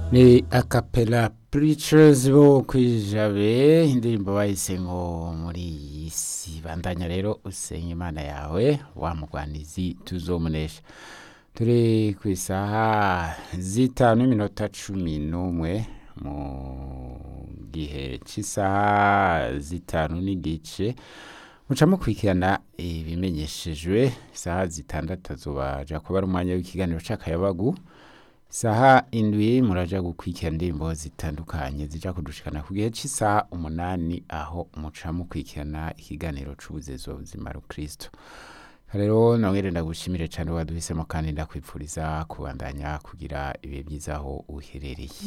ni akapela preachers bo kwijabe indirimbo bahise ngo muri iyi si bandanya rero usenye imana yawe wa mugwanizi tuzomunesha turi ku isaha zitanu iminota cumi n'umwe mu gihe cy'isaha zitanu n'igice muca mukurikirana ibimenyeshejwe isaha zitandatu azobaja kuba ari umwanya w'ikiganiro c'akayabagu isaha indwi muraja gukurikira indirimbo zitandukanye zija kudushikana ku gihe cy'isaha umunani aho muca mukurikirana ikiganiro c'ubuzezo buzima rukristo rero nongere ndagushimire cyane waduhisemo kandi ndakwipfuriza kubandanya kugira ibihe byiza aho uherereye